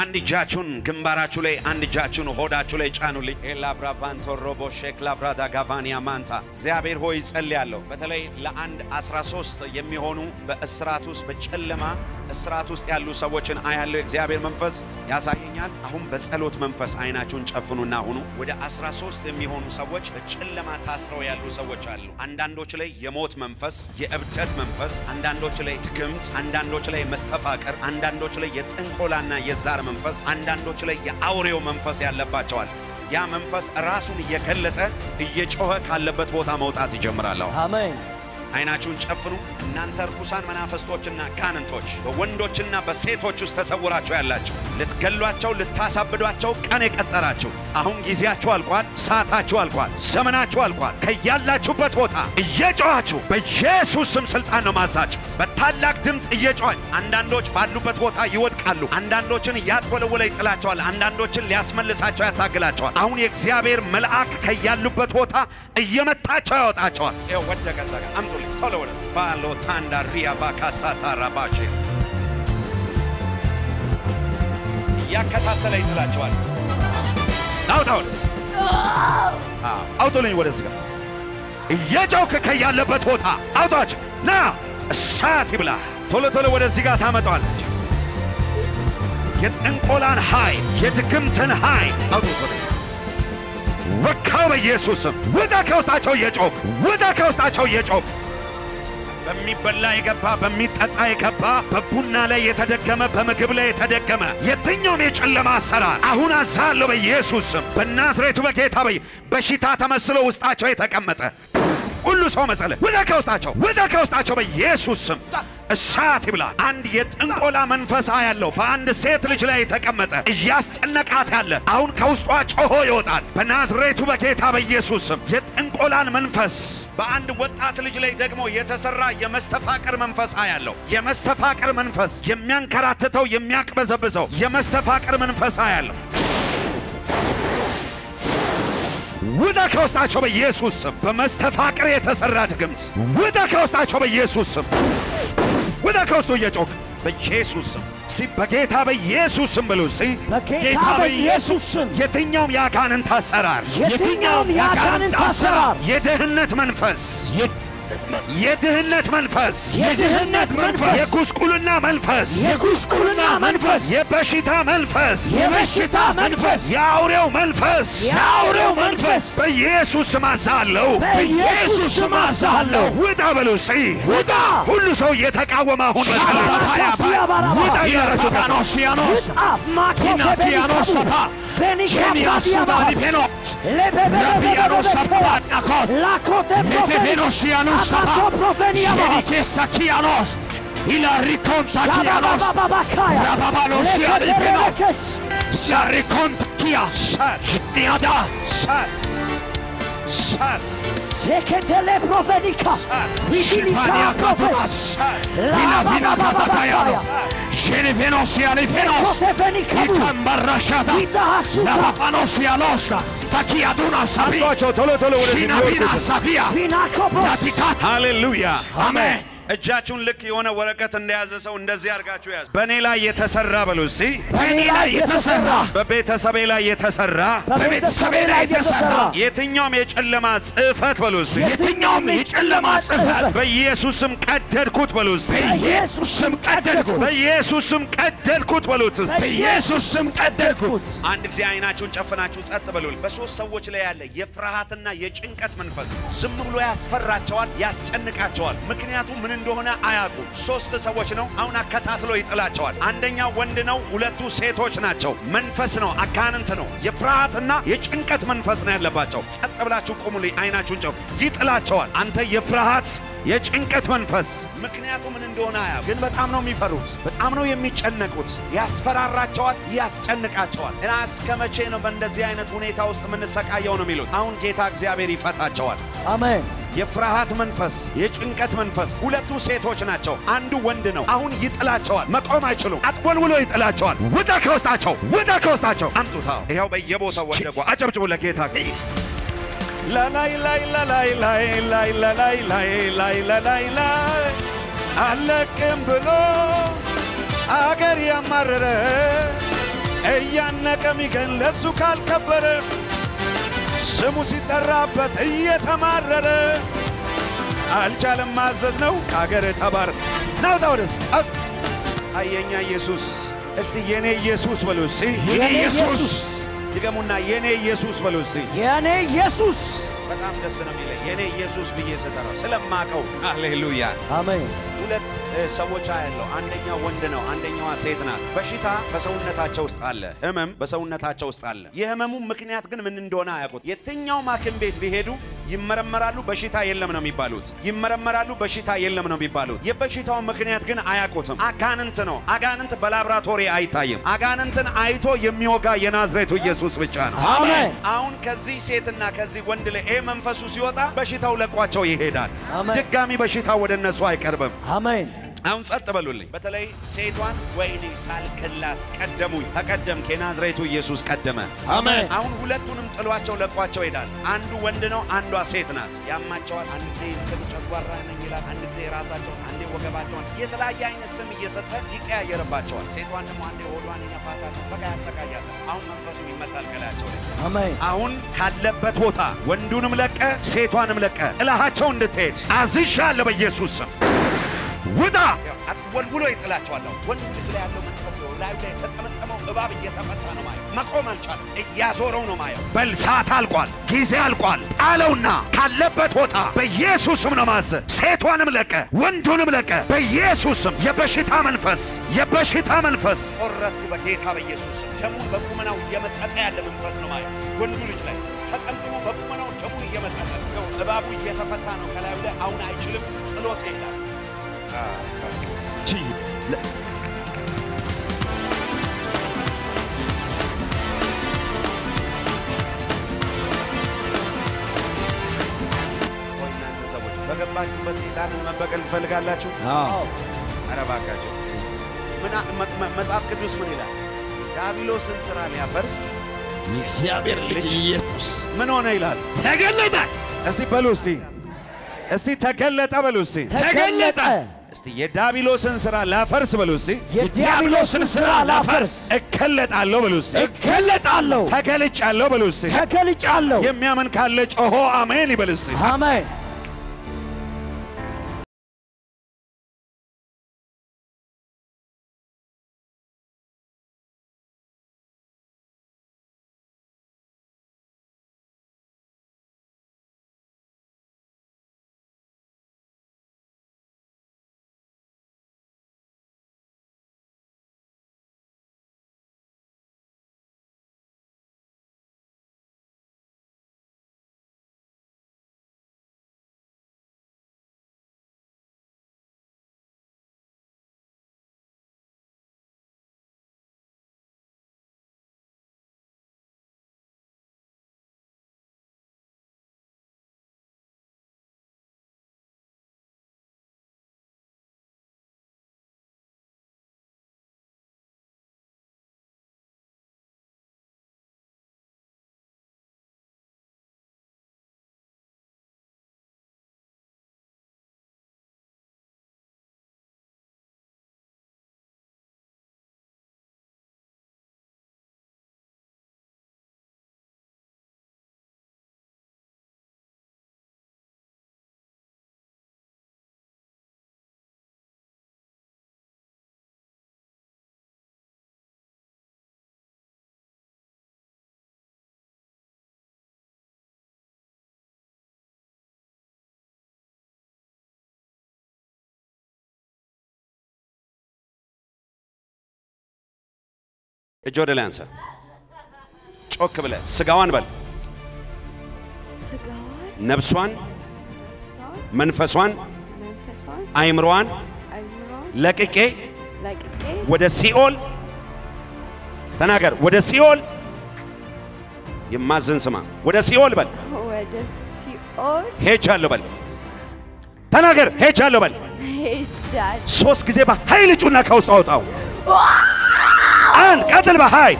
አንድ እጃችሁን ግንባራችሁ ላይ፣ አንድ እጃችሁን ሆዳችሁ ላይ ጫኑልኝ። ኤላብራቫንቶ ሮቦ ሼክ ላቭራዳ ጋቫኒያ ማንታ እግዚአብሔር ሆይ ጸልያለሁ። በተለይ ለአንድ 13 የሚሆኑ በእስራት ውስጥ በጨለማ እስራት ውስጥ ያሉ ሰዎችን አያለው። የእግዚአብሔር መንፈስ ያሳየኛል። አሁን በጸሎት መንፈስ አይናችሁን ጨፍኑና ሁኑ። ወደ 13 የሚሆኑ ሰዎች በጨለማ ታስረው ያሉ ሰዎች አሉ። አንዳንዶች ላይ የሞት መንፈስ፣ የእብደት መንፈስ፣ አንዳንዶች ላይ ድግምት፣ አንዳንዶች ላይ መስተፋቀር፣ አንዳንዶች ላይ የጥንቆላና የዛር መንፈስ፣ አንዳንዶች ላይ የአውሬው መንፈስ ያለባቸዋል። ያ መንፈስ ራሱን እየገለጠ እየጮኸ ካለበት ቦታ መውጣት ይጀምራል። አሁን አሜን። አይናችሁን ጨፍኑ። እናንተ ርኩሳን መናፍስቶችና ጋንንቶች በወንዶችና በሴቶች ውስጥ ተሰውራችሁ ያላችሁ ልትገሏቸው፣ ልታሳብዷቸው ቀን የቀጠራችሁ አሁን ጊዜያችሁ አልቋል፣ ሰዓታችሁ አልቋል፣ ዘመናችሁ አልቋል። ከያላችሁበት ቦታ እየጮኻችሁ በኢየሱስ ስም ስልጣን ነው ማዛችሁ። በታላቅ ድምፅ እየጮኸኝ አንዳንዶች ባሉበት ቦታ ይወድቃሉ። አንዳንዶችን እያጥወለወለ ይጥላቸዋል። አንዳንዶችን ሊያስመልሳቸው ያታግላቸዋል። አሁን የእግዚአብሔር መልአክ ከያሉበት ቦታ እየመታቸው ያወጣቸዋል። ይኸው ወደቀ እዛ ጋር አምጡልኝ ቶሎ ወደ ፋሎ ታንዳ ሪያ ባካሳታ ራባሼ እያከታተለ ይጥላቸዋል። አውጣ ወደዚህ አውጡልኝ ወደዚህ ጋር እየጮክ ከያለበት ቦታ አውጣቸው ና እሳት ይብላ። ቶሎ ቶሎ ወደዚህ ጋር ታመጣዋለች። የጥንቆላን ኃይል የድግምትን ኃይል አውጡት ወደዚህ ወካው በኢየሱስም ውጣ ከውስጣቸው እየጮክ ውጣ ከውስጣቸው እየጮክ በሚበላ የገባ በሚጠጣ የገባ በቡና ላይ የተደገመ በምግብ ላይ የተደገመ የትኛውም የጨለማ አሰራር አሁን አዛለሁ በኢየሱስ ስም በናዝሬቱ በጌታ በይ በሽታ ተመስሎ ውስጣቸው የተቀመጠ ሁሉ ሰው መጸለ ውጣ ከውስጣቸው ውጣ ከውስጣቸው በኢየሱስ ስም እሳት ይብላ። አንድ የጥንቆላ መንፈሳ ያለው በአንድ ሴት ልጅ ላይ የተቀመጠ እያስጨነቃት ያለ አሁን ከውስጧ ጮሆ ይወጣል በናዝሬቱ በጌታ በኢየሱስ ስም። የጥንቆላን መንፈስ በአንድ ወጣት ልጅ ላይ ደግሞ የተሰራ የመስተፋቅር መንፈሳ ያለው የመስተፋቅር መንፈስ የሚያንከራትተው የሚያቅበዘብዘው የመስተፋቅር መንፈሳ ያለው ውጣ ከውስጣቸው በኢየሱስ ስም። በመስተፋቅር የተሰራ ድግምት ውጣ ከውስጣቸው በኢየሱስ ስም። ውጣ ከውስጡ እየጮክ በኢየሱስ ስም እስቲ በጌታ በኢየሱስ ስም ብሉ እስቲ በጌታ በኢየሱስ ስም የትኛውም የአጋንንት አሰራር የትኛውም የአጋንንት አሰራር የድህነት መንፈስ የድህነት መንፈስ የድህነት መንፈስ የጉስቁልና መንፈስ የጉስቁልና መንፈስ የበሽታ መንፈስ የበሽታ መንፈስ የአውሬው መንፈስ የአውሬው መንፈስ በኢየሱስ ስም አዛለሁ በኢየሱስ ስም አዛለሁ ውጣ በሉ እስቲ ውጣ ሁሉ ሰው እየተቃወመ አሁን ውጣ እያላችሁ Noscianos, Inapianos Sapa, Genias Sudalipenos, Rabianos Sapanakos, Metevenosianos Sapa, Genikesa Kianos, Ila Riconta Kianos, Rababalos Sialipenos, Sariconta Kias, Niada, ሻት ሻት Seketele profenika. Shivania Kapas, Vina Vina Kapatayanos, Genevenos Sialipenos, Ikambarashata, Lavapanos Sialosta, Takiaduna Sabia, አምጧቸው ቶሎ ቶሎ ወደዚህ Shinavina የሚወርዱትን። Sabia, Natika, ሃሌሉያ Amen. እጃችሁን ልክ የሆነ ወረቀት እንደያዘ ሰው እንደዚህ አድርጋችሁ ያዙ። በእኔ ላይ የተሰራ በሉ እስቲ በእኔ ላይ የተሰራ በቤተሰቤ ላይ የተሰራ በቤተሰቤ ላይ የተሰራ የትኛውም የጨለማ ጽሕፈት በሉ እስቲ የትኛውም የጨለማ ጽሕፈት በኢየሱስም ቀደድኩት በሉ እስቲ በኢየሱስ ስም ቀደድኩት፣ በኢየሱስም ቀደድኩት በሉት እስቲ በኢየሱስ ስም ቀደድኩት። አንድ ጊዜ አይናችሁን ጨፍናችሁ ጸጥ በሉ። በሶስት ሰዎች ላይ ያለ የፍርሃትና የጭንቀት መንፈስ ዝም ብሎ ያስፈራቸዋል፣ ያስጨንቃቸዋል። ምክንያቱም ምን እንደሆነ አያውቁም። ሶስት ሰዎች ነው። አሁን አከታትሎ ይጥላቸዋል። አንደኛው ወንድ ነው፣ ሁለቱ ሴቶች ናቸው። መንፈስ ነው፣ አጋንንት ነው። የፍርሃትና የጭንቀት መንፈስ ነው ያለባቸው። ጸጥ ብላችሁ ቁሙልኝ። አይናችሁን ጨው ይጥላቸዋል። አንተ የፍርሃት የጭንቀት መንፈስ ምክንያቱ ምን እንደሆነ አያውቁም፣ ግን በጣም ነው የሚፈሩት፣ በጣም ነው የሚጨነቁት። ያስፈራራቸዋል፣ ያስጨንቃቸዋል። እና እስከ መቼ ነው በእንደዚህ አይነት ሁኔታ ውስጥ የምንሰቃየው ነው የሚሉት። አሁን ጌታ እግዚአብሔር ይፈታቸዋል። አሜን። የፍርሃት መንፈስ፣ የጭንቀት መንፈስ ሁለቱ ሴቶች ናቸው፣ አንዱ ወንድ ነው። አሁን ይጥላቸዋል፣ መቆም አይችሉም። አጥወልውሎ ይጥላቸዋል። ውጣ ከውስጣቸው፣ ውጣ ከውስጣቸው። አምጡታ። ይኸው በየቦታው ወደቁ። አጨብጭቡ ለጌታ ላላይ ላይ ላላይ ላይ ላይ ላላይ ላይ ላይ ላላይ ላይ አለቅም ብሎ አገር ያማረረ እያነቀ ሚገን ለሱ ካልከበረ ስሙ ሲጠራበት እየተማረረ አልቻለም ማዘዝ ነው ከአገር ተባረ ናውጣ ወደስ አየኛ ኢየሱስ እስቲ የኔ ኢየሱስ በሉ እስቲ የኔ ኢየሱስ ድገሙና የኔ ኢየሱስ በሉ እስቲ የኔ ኢየሱስ በጣም ደስ ነው የሚለኝ የኔ ኢየሱስ ብዬ ስጠራው ስለማቀው ሃሌሉያ አሜን ሁለት እ, ሰዎች ያለው አንደኛው ወንድ ነው፣ አንደኛዋ ሴት ናት። በሽታ በሰውነታቸው ውስጥ አለ፣ ህመም በሰውነታቸው ውስጥ አለ። የህመሙ ምክንያት ግን ምን እንደሆነ አያውቁት። የትኛውም ሐኪም ቤት ቢሄዱ ይመረመራሉ፣ በሽታ የለም ነው የሚባሉት። ይመረመራሉ፣ በሽታ የለም ነው የሚባሉት። የበሽታውን ምክንያት ግን አያውቁትም። አጋንንት ነው። አጋንንት በላብራቶሪ አይታይም። አጋንንትን አይቶ የሚወጋ የናዝሬቱ ኢየሱስ ብቻ ነው። አሜን አሁን ከዚህ ሴትና ከዚህ ወንድ ላይ ይሄ መንፈሱ ሲወጣ በሽታው ለቋቸው ይሄዳል። አሜን። ድጋሚ በሽታው ወደ እነሱ አይቀርብም። አሜን አሁን ጸጥ በሉልኝ። በተለይ ሴቷን ወይኔ ሳልክላት ቀደሙኝ። ተቀደምክ፣ የናዝሬቱ ኢየሱስ ቀደመ። አሜን አሁን ሁለቱንም ጥሏቸው ለቋቸው ይሄዳል። አንዱ ወንድ ነው፣ አንዷ ሴት ናት። ያማቸዋል። አንድ ጊዜ እንትን ጨጓራ ነኝ ይላል፣ አንድ ጊዜ ራሳቸውን፣ አንዴ ወገባቸውን፣ የተለያየ አይነት ስም እየሰጠ ይቀያየርባቸዋል። ሴቷን ደግሞ አንዴ ሆዷን ይነፋታል፣ በቃ ያሰቃያታል። አሁን መንፈሱ ይመታል ከላያቸው ላይ አሜን አሁን ካለበት ቦታ ወንዱንም ለቀ ሴቷንም ለቀ ጥላሃቸው እንድትሄድ አዝሻለሁ በኢየሱስ ስም ውጣ። ወልውሎ ይጥላቸዋል። ወንዱ ልጅ ላይ ያለው መንፈስ ነው ላዩ ላይ የተጠመጠመው እባብ እየተፈታ ነው ማየው። መቆም አልቻለም። እያዞረው ነው ማየው። በል ሰዓት አልቋል፣ ጊዜ አልቋል። ጣለውና ካለበት ቦታ በኢየሱስ ስም ነው ማዘ ሴቷንም ለቀ ወንዱንም ለቀ በኢየሱስ ስም የበሽታ መንፈስ የበሽታ መንፈስ ቆረጥኩ በጌታ በኢየሱስ ስም። ደሙን በቁመናው እየመጠጠ ያለ መንፈስ ነው ማየው። ወንዱ ልጅ ላይ ተጠምጥሞ በቁመናው ደሙን እየመጠጠ ነው። እባቡ እየተፈታ ነው ከላዩ ላይ አሁን አይችልም፣ ጥሎት ይሄዳል። ቆይ እናንተ ሰዎች በገባችሁበት ሰይጣንን መበቀል ትፈልጋላችሁ? ኧረ እባካችሁ ምን አ- መ- መ- መጽሐፍ ቅዱስ ምን ይላል? ዲያብሎስን ስራ ሊያፈርስ የእግዚአብሔር ልጅ ልጅ ኢየሱስ ምን ሆነ ይላል። ተገለጠ እስቲ በሉ እስቲ እስቲ ተገለጠ በሉ እስቲ ተገለጠ እስቲ የዲያብሎስን ስራ ላፈርስ በሉ እስቲ የዲያብሎስን ሥራ ላፈርስ እከለጣለሁ በሉ እስቲ እገለጣለሁ ተገልጫለሁ በሉ እስቲ ተገልጫለሁ የሚያምን ካለ ጮሆ አሜን ይበል እስቲ አሜን እጅ ወደ ላይ አንሳ ጮክ ብለ ስጋዋን በል ስጋዋን ነብሷን ነፍሷን መንፈሷን መንፈሷን አይምሮዋን አይምሯን ለቅቄ ለቅቄ ወደ ሲኦል ተናገር ወደ ሲኦል የማዘን ስማ ወደ ሲኦል በል ወደ ሲኦል ሄጃለሁ በል ተናገር ሄጃለሁ በል ሄጃለሁ። ሶስት ጊዜ በኃይል ጩና ከውስጥ አውጣው አንድ ቀጥል በኃይል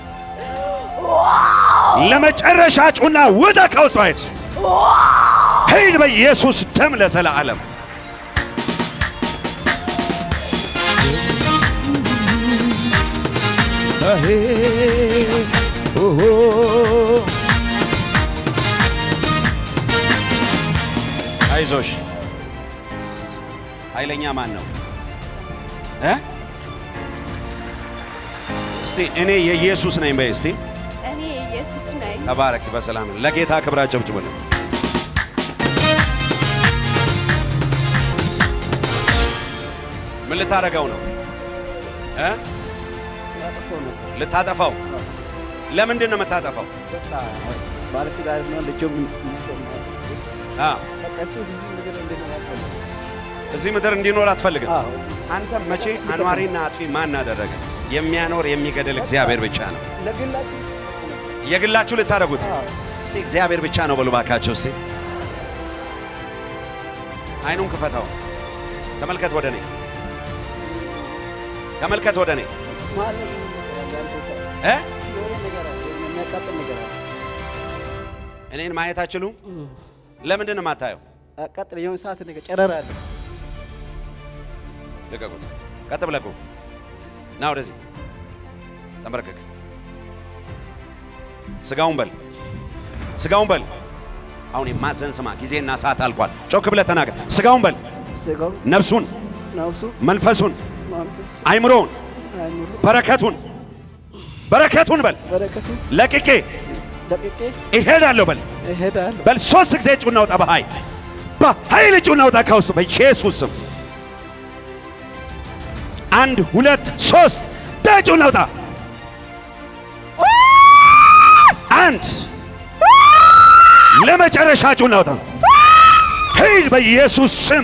ለመጨረሻ ጩና ውጣ ከውስጥ ሂድ ሂድ በኢየሱስ ደም ለዘላለም አሄ ኦሆ አይዞሽ። ኃይለኛ ማን ነው እ? እስቲ እኔ የኢየሱስ ነኝ በይ እስቲ። እኔ ኢየሱስ ነኝ። ተባረክ በሰላም ለጌታ ክብር አጨብጭቡልን። ምን ልታደርገው ነው እ? ልታጠፋው? ለምንድን ነው የምታጠፋው? በቃ ባለትዳር ነው ልጅም ሚስት ነው። አ በቃ እሱ ብዙ ነገር እንዲኖር አልፈልግም። እዚህ ምድር እንዲኖር አትፈልግም። አዎ አንተ መቼ አኗሪና አጥፊ ማን አደረገ? የሚያኖር የሚገድል እግዚአብሔር ብቻ ነው። ለግላችሁ የግላችሁ ልታደርጉት አዎ እስቲ እግዚአብሔር ብቻ ነው በሉ ባካቸው። እስቲ አይኑን ክፈተው፣ ተመልከት ወደ እኔ፣ ተመልከት ወደ እኔ ማለት ነው ነገር አለ፣ አንተ ሰው እ የሆነ ነገር አለ፣ የሆነ የሚያቃጥል ነገር አለ። እኔን ማየት አትችሉም? ለምንድን ነው የማታየው? አቃጥል የሆነ ሰዓት ነገር ጨረር አለ። ልቀቁት። ቀጥ ብለህ ቁም። ና ወደዚህ ተንበርከክ። ስጋውን በል፣ ስጋውን በል። አሁን የማዘን ስማ፣ ጊዜና ሰዓት አልቋል። ጮክ ብለህ ተናገር። ስጋውን በል፣ ስጋው ነፍሱን፣ ነፍሱ መንፈሱን፣ መንፈሱ አይምሮውን፣ አይምሮ በረከቱን በረከቱን በል በረከቱ ለቅቄ ደቅቄ እሄዳለሁ በል እሄዳለሁ። በል ሶስት ጊዜ ጩና ውጣ። በኃይል በኃይል ጩና ውጣ ከውስጡ በኢየሱስ ስም። አንድ ሁለት ሶስት ጩና ውጣ። አንድ ለመጨረሻ ጩና ውጣ። ሂድ በኢየሱስ ስም።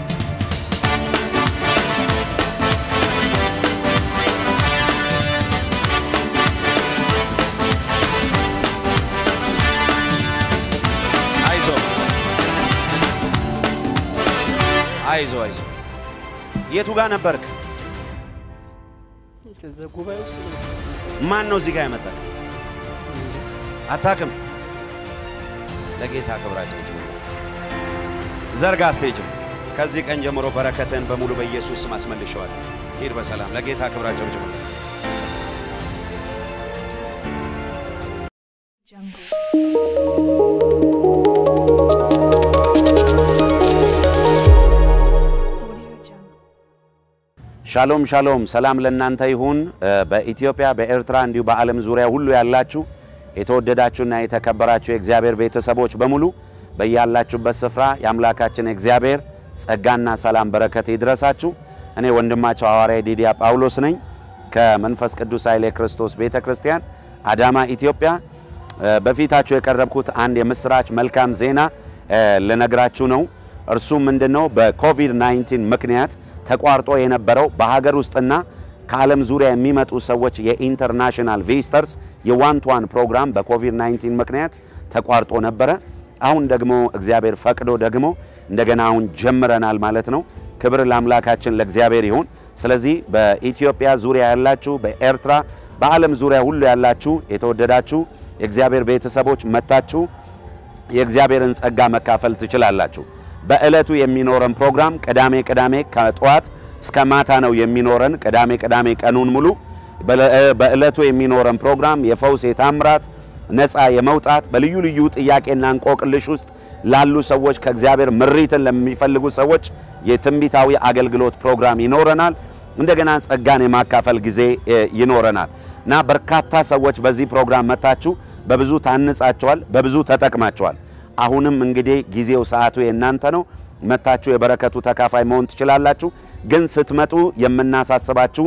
አይዞ አይዞ አይዞ። የቱ ጋር ነበርክ? ከዛ ጉባኤ ውስጥ ነው። ማን ነው እዚህ ጋር ያመጣ? አታክም። ለጌታ ክብራችን ዘርጋ ስቴጅ ከዚህ ቀን ጀምሮ በረከትን በሙሉ በኢየሱስ ስም አስመልሸዋለሁ። ሂድ በሰላም ለጌታ ክብራቸው ጭምር ሻሎም ሻሎም፣ ሰላም ለእናንተ ይሁን። በኢትዮጵያ በኤርትራ እንዲሁ በዓለም ዙሪያ ሁሉ ያላችሁ የተወደዳችሁና የተከበራችሁ የእግዚአብሔር ቤተሰቦች በሙሉ በያላችሁበት ስፍራ የአምላካችን እግዚአብሔር ጸጋና ሰላም በረከት ይድረሳችሁ። እኔ ወንድማቸው ሐዋርያ ዲዲያ ጳውሎስ ነኝ ከመንፈስ ቅዱስ ኃይሌ ክርስቶስ ቤተ ክርስቲያን አዳማ ኢትዮጵያ። በፊታችሁ የቀረብኩት አንድ የምስራች መልካም ዜና ልነግራችሁ ነው። እርሱም ምንድነው? በኮቪድ-19 ምክንያት ተቋርጦ የነበረው በሀገር ውስጥና ከዓለም ዙሪያ የሚመጡ ሰዎች የኢንተርናሽናል ቪዚተርስ የዋን ቱ ዋን ፕሮግራም በኮቪድ-19 ምክንያት ተቋርጦ ነበረ። አሁን ደግሞ እግዚአብሔር ፈቅዶ ደግሞ እንደገና አሁን ጀምረናል ማለት ነው። ክብር ለአምላካችን ለእግዚአብሔር ይሁን። ስለዚህ በኢትዮጵያ ዙሪያ ያላችሁ፣ በኤርትራ በዓለም ዙሪያ ሁሉ ያላችሁ የተወደዳችሁ የእግዚአብሔር ቤተሰቦች መታችሁ የእግዚአብሔርን ጸጋ መካፈል ትችላላችሁ። በዕለቱ የሚኖረን ፕሮግራም ቅዳሜ ቅዳሜ ከጠዋት እስከ ማታ ነው የሚኖረን። ቅዳሜ ቅዳሜ ቀኑን ሙሉ በዕለቱ የሚኖረን ፕሮግራም የፈውስ የታምራት ነፃ የመውጣት በልዩ ልዩ ጥያቄና እንቆቅልሽ ውስጥ ላሉ ሰዎች ከእግዚአብሔር ምሪትን ለሚፈልጉ ሰዎች የትንቢታዊ አገልግሎት ፕሮግራም ይኖረናል። እንደገና ጸጋን የማካፈል ጊዜ ይኖረናል እና በርካታ ሰዎች በዚህ ፕሮግራም መታችሁ በብዙ ታንጻቸዋል፣ በብዙ ተጠቅማቸዋል። አሁንም እንግዲህ ጊዜው ሰዓቱ የእናንተ ነው። መታችሁ የበረከቱ ተካፋይ መሆን ትችላላችሁ። ግን ስትመጡ የምናሳስባችሁ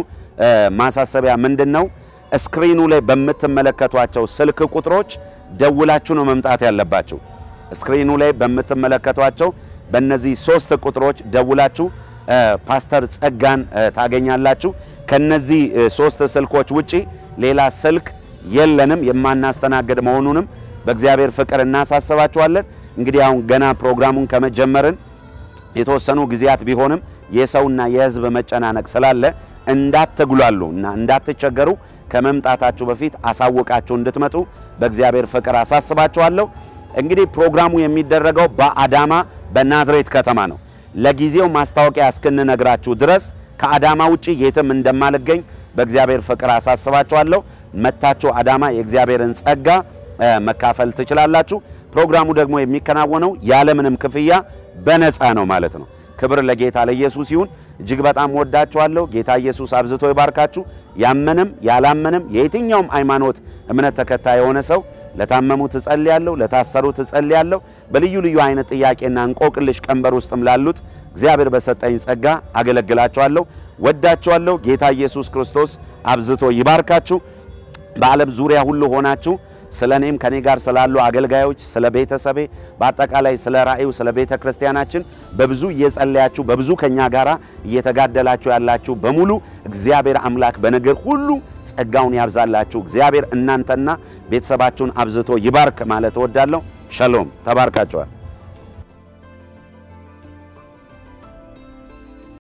ማሳሰቢያ ምንድን ነው? ስክሪኑ ላይ በምትመለከቷቸው ስልክ ቁጥሮች ደውላችሁ ነው መምጣት ያለባችሁ። ስክሪኑ ላይ በምትመለከቷቸው በእነዚህ ሶስት ቁጥሮች ደውላችሁ ፓስተር ጸጋን ታገኛላችሁ። ከነዚህ ሶስት ስልኮች ውጪ ሌላ ስልክ የለንም። የማናስተናግድ መሆኑንም በእግዚአብሔር ፍቅር እናሳስባችኋለን። እንግዲህ አሁን ገና ፕሮግራሙን ከመጀመርን የተወሰኑ ጊዜያት ቢሆንም የሰውና የሕዝብ መጨናነቅ ስላለ እንዳትጉላሉ እና እንዳትቸገሩ ከመምጣታችሁ በፊት አሳውቃችሁ እንድትመጡ በእግዚአብሔር ፍቅር አሳስባችኋለሁ። እንግዲህ ፕሮግራሙ የሚደረገው በአዳማ በናዝሬት ከተማ ነው። ለጊዜው ማስታወቂያ እስክንነግራችሁ ድረስ ከአዳማ ውጪ የትም እንደማልገኝ በእግዚአብሔር ፍቅር አሳስባችኋለሁ። መታችሁ አዳማ የእግዚአብሔርን ጸጋ እ፣ መካፈል ትችላላችሁ። ፕሮግራሙ ደግሞ የሚከናወነው ያለምንም ክፍያ በነፃ ነው ማለት ነው። ክብር ለጌታ ለኢየሱስ ይሁን። እጅግ በጣም ወዳችኋለሁ። ጌታ ኢየሱስ አብዝቶ ይባርካችሁ። ያመንም ያላመንም የየትኛውም ሃይማኖት እምነት ተከታይ የሆነ ሰው ለታመሙት እጸልያለሁ፣ ለታሰሩት እጸልያለሁ። በልዩ ልዩ አይነት ጥያቄና እንቆቅልሽ ቀንበር ውስጥም ላሉት እግዚአብሔር በሰጠኝ ጸጋ አገለግላችኋለሁ። ወዳችኋለሁ። ጌታ ኢየሱስ ክርስቶስ አብዝቶ ይባርካችሁ። በዓለም ዙሪያ ሁሉ ሆናችሁ ስለ እኔም ከኔ ጋር ስላሉ አገልጋዮች፣ ስለ ቤተሰቤ፣ በአጠቃላይ ስለ ራእዩ፣ ስለ ቤተ ክርስቲያናችን በብዙ እየጸለያችሁ በብዙ ከኛ ጋር እየተጋደላችሁ ያላችሁ በሙሉ እግዚአብሔር አምላክ በነገር ሁሉ ጸጋውን ያብዛላችሁ። እግዚአብሔር እናንተና ቤተሰባችሁን አብዝቶ ይባርክ ማለት እወዳለሁ። ሸሎም። ተባርካችኋል።